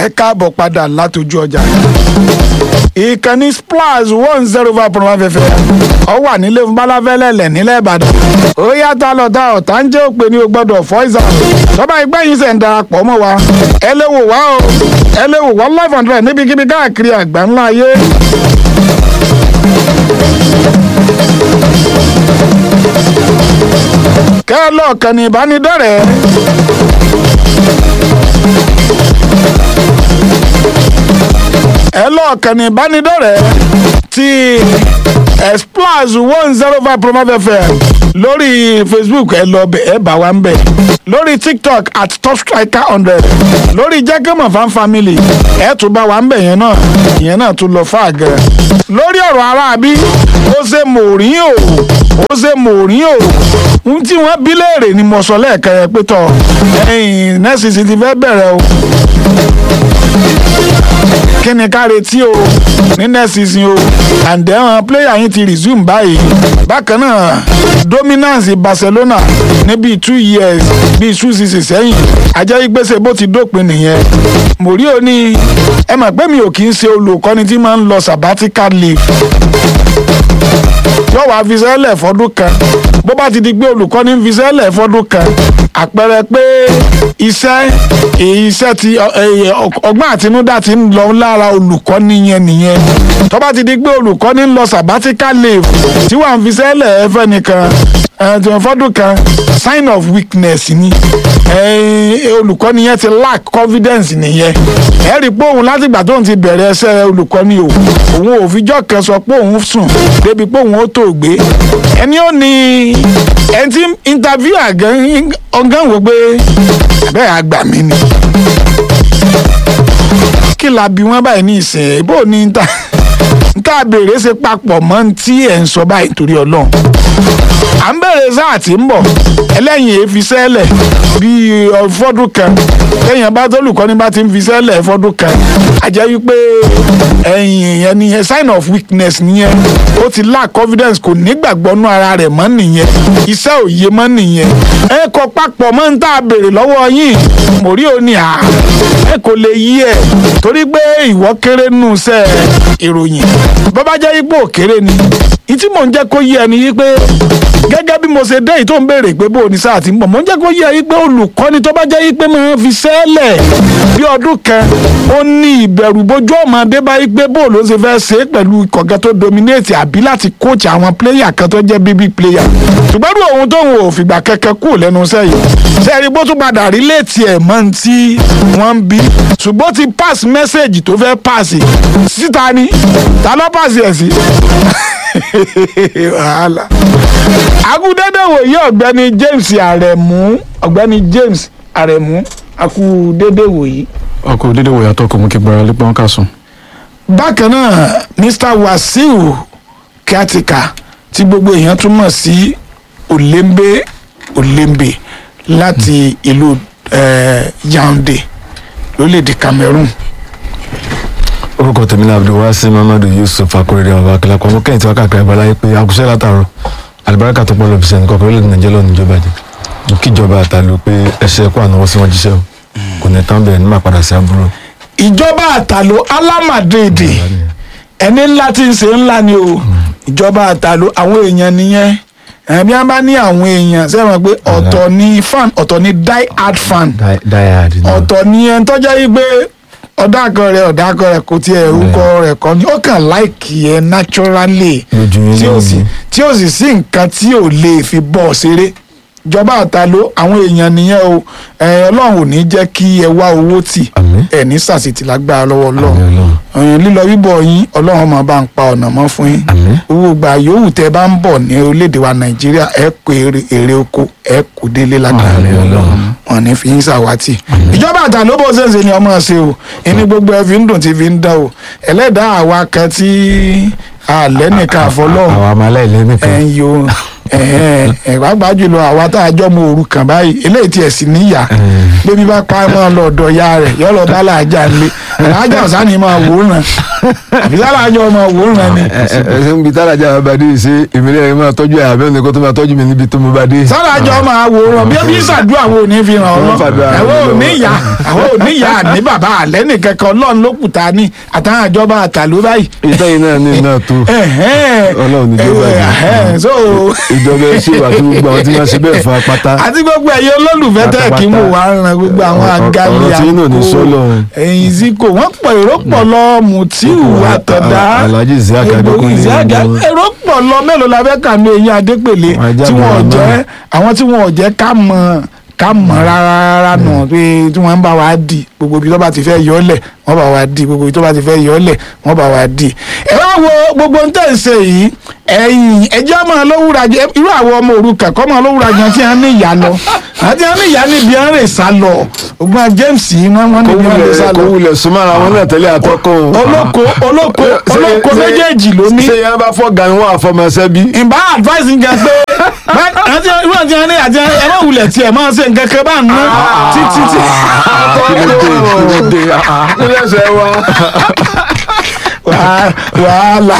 ẹ káàbọ̀ padà látọjú ọjà ìkànnì splash one zero five point one fm ọ wà nílé balafẹ́lẹ́lẹ̀ nílẹ̀ ìbàdàn ó yàtọ̀ lọ́tà ọ̀tá ń jẹ́ òpè ní o gbọ́dọ̀ fọ́ìsà tọ́ba ẹgbẹ́ yìí ṣẹ̀ ń darapọ̀ mọ́ wa ẹ lè wò wá o ẹ lè wò wá live hundred níbikíbi káàkiri àgbà ńlá ayé. kẹ́ ẹ lọ́ọ̀kan ní ìbánidọ́rẹ̀ẹ́. ẹ lọ́ọ̀kan ní ìbánidọ́rẹ̀ẹ́ ti splash one zero five promo fm lórí facebook ẹ lọ bẹ ẹ bá wa ń bẹ lórí tiktok at top striker hundred lórí jẹ́gẹ́mọ̀ fan family ẹ tún bá wa ń bẹ yẹn náà ìyẹn náà tún lọ fà gẹ̀rẹ́ lórí ọ̀rọ̀ aráabí ó ṣe mòrín o ó ṣe mòrín o ohun tí wọ́n bí léèrè ni mo sọ lẹ́ẹ̀kan yẹn pé tọ̀ ẹ̀yìn nẹ́ẹ̀sì ti fẹ́ bẹ̀rẹ̀ o kí ni ká retí o ní next season o and then àwọn player yín ti resume báyìí bákan náà dominance Barcelona ní bíi two years bíi two seasons sẹ́yìn ajẹ́ ìgbésẹ̀ bó ti dópin nìyẹn Mourinho ní ẹ mọ̀ pé mi ò kì í ṣe olùkọ́ni tí máa ń lọ sabbatical leave yóò wá fi sẹ́lẹ̀ fọ́dún kan bó bá ti di pé olùkọ́ni ń fi sẹ́lẹ̀ fọ́dún kan àpẹẹrẹ pé iṣẹ́ iṣẹ́ ti ọgbọ́n àtinúdá ti ń lọ lára olùkọ́ni yẹn nìyẹn tó bá ti di pé olùkọ́ni ń lọ sabbatical leave tí wàá fi sẹ́lẹ̀ ẹ̀fẹ́ nìkan fọ́dún kan sign of weakness ni olùkọ́ni yẹn ti lack confidence nìyẹn ẹ rí i pé òun látìgbà tóun ti bẹ̀rẹ̀ ẹsẹ̀ olùkọ́ni o òun ò fijọ́ kan sọ pé òun sùn débi pé òun ó tó gbé ẹni ó ní ẹni tí interview àgán ọgán wò pé bẹ́ẹ̀ àgbà mi ni kí la bí wọ́n báyìí ní ìsìn bó ní ta nta béèrè ṣe papọ̀ mọ́ tí ẹ̀ ń sọ báyìí torí ọlọ́run à ń bẹ̀rẹ̀ sáà tí ń bọ̀ ẹlẹ́yìn èéfi sẹ́lẹ̀ bíi fọ́dún kan lẹ́yìn bá tólùkọ́ni bá ti ń fi sẹ́lẹ̀ fọ́dún kan a jẹ́ wípé ẹ̀yìn yẹn ni sign of weakness nìyẹn ó ti lack confidence kò nígbàgbọ́ nú ara rẹ̀ mọ́ nìyẹn iṣẹ́ òye mọ́ nìyẹn ẹ kọ papọ̀ mọ́ ń tà béèrè lọ́wọ́ yín mòrí ò ní à ẹ kò lè yí ẹ torí pé ìwọ kéré nù sẹ́ ìròyìn bọ́bá jẹ́ ipò òkèrè ni ìtí mò ń jẹ́ kó yé ẹni yí pé gẹ́gẹ́ bí mo ṣe dé yìí tó ń béèrè pé bó o ní sáà ti ń bọ̀ mò ń jẹ́ kó yé ẹ yí pé olùkọ́ni tó bá jẹ́ yí pé máa fi sẹ́lẹ̀ bí ọdún kan ó ní ìbẹ̀rù bójú ọmọdé bá yí pé bó ló ṣe fẹ́ ṣe é pẹ̀lú ìkọ̀gẹ́ tó dominate àbí láti coach àwọn player kan tó jẹ́ bíbí player ṣùgbọ́n bí òun tóun ò fìgbà kẹ́kẹ́ kú lẹ́nu iṣẹ́ yìí sẹ́ẹ̀rí bó tún padà rí léètì ẹ̀ mọ́ tí wọ́n ń bí ṣùgbọ́n ti pass message tó fẹ́ pass síta ni ta ló pass ẹ̀ sí wàhálà. agudede wòye ọ̀gbẹ́ni James Aremu ọ̀gbẹ́ni James Aremu akudede wòye. ọkọ̀ dédé wòye àtọkọ̀ mú kí gbára lé pọ́n ká sùn. bákan náà Mr Wasiu Kiatika tí gbogbo èèyàn túmọ̀ sí Olembe Olembe láti ìlú Yaounde lórílẹ̀‐èdè Cameroon orúkọ tèmi náà abdulwasi mamadu yusuf akorede ọba akilakọ ọmọ kẹyìn tí wọn káàkiri abala pé àkùsẹ látàrọ alibarika tó pọ̀ lọ bisẹ nǹkan orílẹ̀-èdè nàìjíríà lọ níjọba jẹ mo kíjọba àtàlù pé ẹsẹ kó ànáwó sí wọn jíṣẹ́ o kò ní tán bẹ́ẹ̀ ní máa padà sí àbúrò. ìjọba àtàlù alámàdéèdè ẹni ńlá tí ń ṣe ńlá ni o ìjọba àtàlù àwọn èèyàn nìyẹn ẹbí wọn bá ní àwọn èèyàn sẹ́wọ̀n pé ọ̀tọ̀ ni fan ọ̀tọ̀ ni die hard fan diehard náà ọ̀tọ̀ ni ẹni tọ́jà yìí pé ọ̀dàkọ̀ rẹ̀ ọ̀dàkọ̀ rẹ̀ kò tiẹ̀ orúkọ rẹ̀ kọ́ ni ó kàn láìkì ẹ̀ naturally lójú yín tí ó náà sì ni tí ó sì sí nǹkan tí ò lè fi bọ́ ṣeré ìjọba àtàló àwọn èèyàn nìyẹn o ẹ ọlọ́run ò ní jẹ́ kí ẹ wá owó tì àmín ẹ ní sàṣìtì lágbára lọ́wọ́ àmín ọlọ́run ọlọ́run ẹ̀yin lílọ bíbọ̀ yín ọlọ́run máa bá ń pa ọ̀nà mọ́ fún yín àmín owó gbà yòówù tẹ bá ń bọ̀ ní orílẹ̀-èdè wa nàìjíríà ẹ kó èrè èrè oko ẹ kó délé lágbára Àmín lọ́wọ́ Ọlọ́run. wọn ní fi yín ṣàwátì ìjọba àtàló bó ṣe ń ṣe ni ọmọ ṣe o ẹni gbogbo ẹ fi ń dùn tí fi ń dán o ẹlẹ́dàá àwa kan tí alẹ́ nìkan àfọlọ́hún àwọn ọmọ aláìlẹ́ nìkan ẹ̀ ń yo ẹ̀ pàápàá jùlọ àwa tá a jọ mọ òrukàn báyìí eléyìí tiẹ̀ sì níyà bébí bá pa mọ́ lọ ọ̀dọ̀ ya rẹ̀ yọ lọ bá làájà ńlẹ̀ làájà ọ̀sán ni máa wò ó ràn àbí sálàjọ ọmọ òwúrọ̀ ni ẹ ẹ ṣe ń bi tárajà bá dé ṣe ìmìlẹ̀ rẹ̀ máa tọ́jú ẹ̀ àbẹ́ òní kó tó máa tọ́jú mi níbi tó mo bá dé. sálàjọ ọmọ àwòrán bí bí sàdúrà àwọn ò ní fi ràn ọ́ lọ Wọ́n fàdúrà ràn àwọn ò lọ́wọ́. ní ìyá àwọn ò ní ìyá ní bàbá àlẹ́ nìkan kan ọlọ́run ló kù ta ní àtàwọn àjọba àtàló báyìí. ìtẹ́yìn náà ní náà tó Ọlọ́run ní jọba Ẹ̀hẹ́n, so ìjọba ẹ ṣe wà tó gbogbo àwọn tí wọ́n ṣe bẹ́ẹ̀ fún apáta. àti gbogbo ẹ̀yẹ olólùfẹ́ tẹ̀ kí mo wà ń ran gbogbo àwọn Ọ̀rọ̀- agali ọ̀rọ̀ tí inú ò ní sọ́lọ̀. ẹ̀yìn ziko wọ́n pọ̀ èrò pọ̀ lọ mutiu àtọ̀dá Alhaji Isiaq Ebo- Adékúnlé Isiaq ni wọ́n. èrò pọ̀ lọ mélòó la fẹ́ kà ní eyín adépèlé Àwọn ajá tí mi wọ́n wà jẹ́ náà. àwọn tí wọ́n jẹ́ ká mọ̀ ká mọ̀ rárá rárá nù pé tí wọ́n ń bá wa di gbogbo ibi tó bá ti fẹ́ yọ ọ́lẹ̀ wọ́n bá wa di gbogbo ibi tó bá ti fẹ́ yọ ọ́lẹ̀ wọ́n bá wa di. ẹ wá wo gbogbo ń tẹ̀ ń ṣe yìí ẹ̀yìn ẹjọ́ máa lówúra jẹ irú àwọn ọmọ òrukàn kọ́ máa lówúra jẹ tí wọ́n ní ìyá lọ àti wọ́n ní ìyá níbi wọ́n rè sá lọ ògbọ́n James yìí wọ́n wọ́n níbi wọ́n rè sá kò lọ wulẹ̀ súnmọ́ra wọn náà tẹ́lẹ̀ àtọ́kọ́ o. olóko olóko Ṣé- olóko ṣé- méjèèjì ló ní ṣé yẹn bá fọ́ gan wọn àfọmọṣẹ́ bí. ìbá advice ń jẹ pé bá- àti irú àti ẹni àti ẹni ẹ má wulẹ̀ tiẹ̀ máa ṣe nǹkan kan bá ń ná títí tí kílẹ̀ ṣe wa. Wàá- wàhálà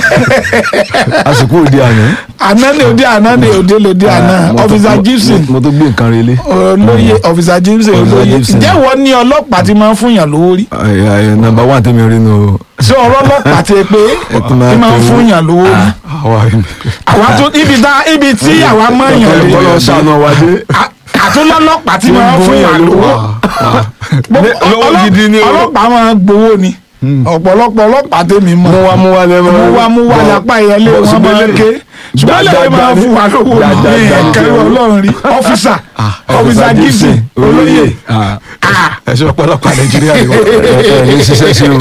àsìkò òde àná. àná ni òde àná ni òde lòde àná Mo tó- ọfíìsà mo- Gibson mo tó gbé nǹkan relé. olóye ọfíìsà Gibson Officer olóye Gibson. ǹjẹ́ wọ́n ní ọlọ́pàá tí máa ń fún yàn lówó rí nọ́mbà wà tẹ́mi rí nu. ṣé ọ̀rọ̀ ọlọ́pàá ti pé tún máa tí máa ń tó- fún yàn lówó rí àwa àwa tó ibi tá ibi tí àwa mọ̀ yàn rí bọ́lá ṣàánú wa dé. àtúnlọ́lọ́pàá tí máa ń fún yàn lówó. Ní- lówó Ọlọ́- gidi ni o. ọlọ́pàá máa ń gbowó ni ọ̀pọ̀lọpọ̀ ọlọ́pàá tèmi mọ̀ mú wa mú wa lẹ́mọ̀. mú wa mú wa lápá ìyẹlé wọn máa ń ké ṣùgbọ́n lè máa fún wa lówó ní ẹ̀kẹ́rù ọlọ́run rí ọ́fíìsà ọ́fíìsà Gibson olóyè ẹ ṣe ọ̀pọ̀lọpọ̀ nàìjíríà ni wọ́n. ẹ ẹ ní ṣiṣẹ́ sí o.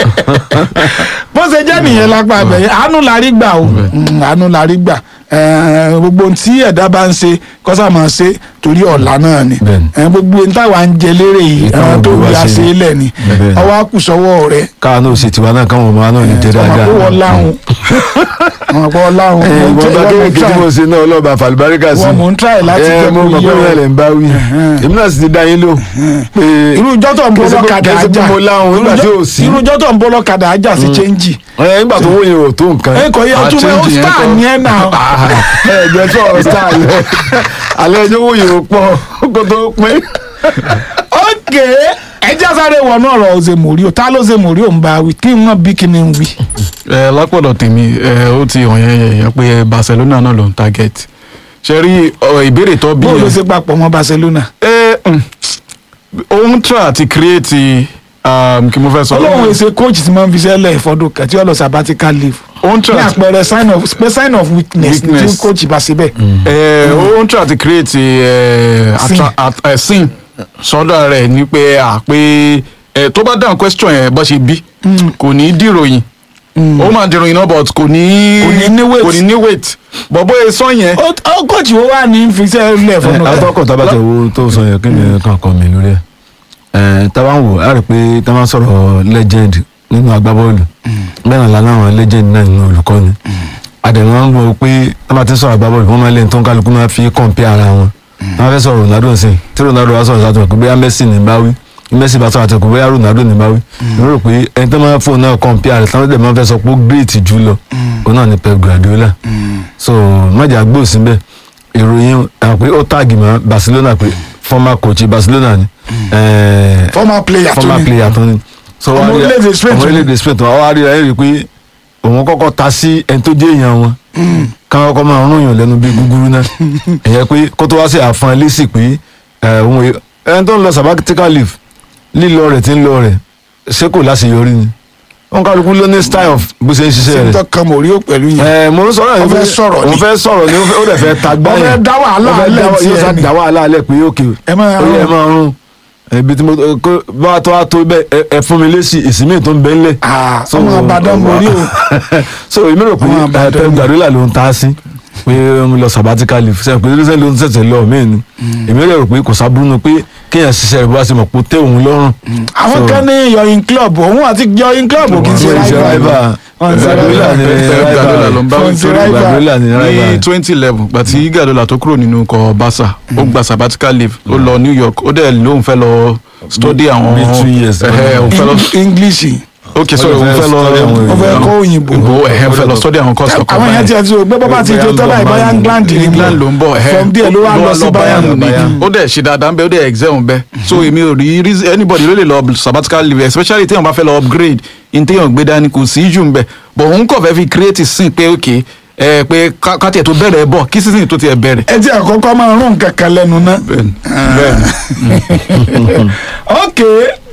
bó ṣe jẹ́ nìyẹn lápá abẹ́yẹ àánú la rí gbà o Mm, àánú la rí gbà Eh, gbogbo ohun tí ẹ̀dá bá ń ṣe kọ́sà máa ṣe torí ọ̀la náà ni Bẹ́ẹ̀ni. Eh, gbogbo ohun táwa ń jẹ lérè yìí Ìtàn ẹran tó gbogbo bí wa a ṣe ṣe ni. lẹ̀ ni Bẹ́ẹ̀ni. ọwọ́ àkùsọ́wọ́ rẹ̀ káwa náà ṣe tiwa náà káwọn ọmọ wa náà lè jẹ ọmọ dáadáa. kó wọ́n láhùn ọmọ kó wọ́n láhùn ẹ ìwọ bá kéwòn kí tí mo ṣe náà ọlọ́ba àfàlùbáríkà sí. wọ́n mò ń try láti ẹ jẹ́ mo kó mọ̀ yé pé ọ. wọ́n lè ń bá wí. èmi náà sì ti dá yín lò. pé irú ìjọ́ tó ń bọ́ kẹsí- lọ́kadà kẹsí pé ajá mo láhùn nígbà tí ò sí. irú ìjọ́ tó ń bọ́ lọ́kadà ajá sí chẹ́ńjì ẹ nígbà tó wóye ò tó nǹkan. ẹ kò yẹ Ah, ọtún mẹ́ ó change yẹn star kọ́. ni ẹ náà ẹ jẹ́ tó ọ̀rọ̀ star alẹ́ alẹ́ ẹjọ́ wòye ò pọ̀ kó tó pín. ok ẹjá sáré wọnú ọ̀rọ̀ ọ̀sẹ̀ mòrí o ta ló ṣe mòrí o ń bá wí kí wọ́n bí kí ni ń wí. ẹ lápọ̀dọ̀ tèmi ẹ ó ti hàn yẹn yẹn pé Barcelona náà ló ń target ṣe rí ọ, ìbéèrè tó bí bó ló yẹn ṣe papọ̀ mọ́ Barcelona. ẹ mm, òun try àti create um, kí mo fẹ́ sọ ọlọ́run èsè coach ti máa ń fi sẹ́lẹ̀ ìfọdún kẹtí ọlọ́ sabbatical leave òun ní try àti àpẹẹrẹ sign of pé sign of weakness ní tí Weakness. coach bá ṣe bẹ́ẹ̀. ẹ òun try àti create ẹ, Sin. attra- at- ẹ, sin sọ́dọ̀ rẹ̀ ni pé à pé ẹ, tó bá dáhùn question yẹn bó ṣe bí kò ní dìròyìn ó máa dìròyìn náà but kò ní Kò ní ní weight. kò ní ní weight but bóyá sọ yẹn ó ó coach wo wà ní fi sẹ́lẹ̀ ìfọdún kẹtí. atọ́kọ̀ tábàtẹ̀ wo tó sọ yẹn kí ni kàn kọ́ mi lórí ẹ̀ ẹ̀ tábà ń wò á rí i pé tábà ń sọ̀rọ̀ legend nínú agbábọ́ọ̀lù bẹ́ẹ̀ náà lánàá àwọn legend náà nínú olùkọ́ni àdèmọ́ ń wọ pé tábà ti ń sọ̀rọ̀ agbábọ́ọ̀lù wọ́n máa lé tó ń kálukú máa fi compare ara wọn wọ́n fẹ́ sọ̀rọ̀ Ronaldo sí tí Ronaldo wá sọ̀rọ̀ sátọ̀ pé bóyá Messi ní bá wí Messi bá sọ̀rọ̀ àtẹ̀kù bóyá Ronaldo ní bá wí mo rò pé ẹni tó máa fóun náà compare rẹ̀ táwọn dẹ̀ máa fẹ́ sọ pé ó great jù lọ òun náà ni Pep Guardiola so májà gbòó síbẹ̀ ìròyìn àwọn pé ó tààgì mọ́ Barcelona pé former coach Barcelona ni eh, former player tó former ní. player tó ní. so Ọmọ wá rí- orílẹ̀-èdè Spain ọmọ tó ní. orílẹ̀-èdè Spain tó wá wá rí ẹ rí i pé òun kọ́kọ́ ta sí ẹni tó jẹ́ èèyàn wọn káwọn kọ́ máa rún yàn lẹ́nu bí gúgúrú náà ẹ̀yẹ pé kó tó wá sí àfọn lẹ́sì pé ẹ̀, òun è- ẹni tó ń lọ sabbatical leave lílọ rẹ̀ tí ń lọ rẹ̀ ṣé kò láṣeyọrí ni wọn kálukú ló ní style of bó ṣe ń ṣiṣẹ́ rẹ̀ sèǹtọ́ kan mò rí ó pẹ̀lú yẹn. ẹ mo ń sọ̀rọ̀ Ó yìí fẹ́ pé sọ̀rọ̀ ni. òun fẹ́ sọ̀rọ̀ ni ó fẹ́- ó dẹ̀ fẹ́ ta gbá Ó fẹ́ yẹn dá wàhálà Ó fẹ́ alẹ́ dá- tiẹ̀ yóò sá ni. dá wàhálà alẹ́ pé ókè Ẹ máa ó yẹ rún. máa rún ibi tí mo kó bá a tó a tó bẹ ẹ ẹ fún mi lésì ìsinmi tó ń bẹ ńlẹ̀. Ah, So, ọmọ Ìbàdàn mo rí o. so èmi rò pé Ọmọ ẹ, Ìbàdàn Pep ni. Guardiola ló ń ta sí pé mo lọ sabbatical leave sẹ́yìn pé lóṣèlú ló ń ṣẹ̀ṣẹ̀ lọ mí ni èmi rò pé kò sábúrú nu pé kéèyàn ṣiṣẹ́ rẹ̀ bó bá ṣe mọ̀ pé ó tẹ́ òun lọ́rùn. àwọn So- kan ní yọyin club òun àti yọyin club kì í ṣe Wọ́n ṣe rival. rival. Wọ́n ṣe Guardiola rival. ni Pep rival. Guardiola ló ń bá Wọ́n wí ṣe torí rival. Guardiola ni ní rival. twenty eleven gbàtí Guardiola tó kúrò nínú ikọ̀ Barca ó gba sabbatical leave ó lọ New York ó dẹ̀ lóun fẹ́ lọ study àwọn Bí two years. ẹ̀hẹ́, òun fẹ́ lọ Eng- English ok sorry òun fẹ́ lọ wọ́n fẹ́ kọ́ òyìnbó ìbò ẹ̀hẹ́ fẹ́ lọ study àwọn course kọ̀ọ̀kan àwọn èèyàn ti ẹ̀ ti rò pé bọ́bá ti jẹ tọ́ba ìbáyá England ní England ló ń bọ̀ ẹ̀hẹ́ from there ló wá lọ sí Bayern ni Bayern. ó dẹ̀ ṣe dáadáa ń bẹ ó dẹ̀ excel ń bẹ so èmi ò rí reason- anybody ló lè lọ sabbatical leave especially téèyàn bá fẹ́ lọ upgrade in téèyàn gbé dání kò sí jù ń bẹ but òun kọ̀ fẹ́ fi create sin pé ok ẹ pé ká ká tiẹ̀ tó bẹ̀rẹ̀ bọ̀ kí season tó tiẹ̀ bẹ̀rẹ̀. ẹ ti àkọ́kọ́ máa rún nǹkan kan lẹ́nu náà. bẹ́ẹ̀ni bẹ́ẹ̀ni ok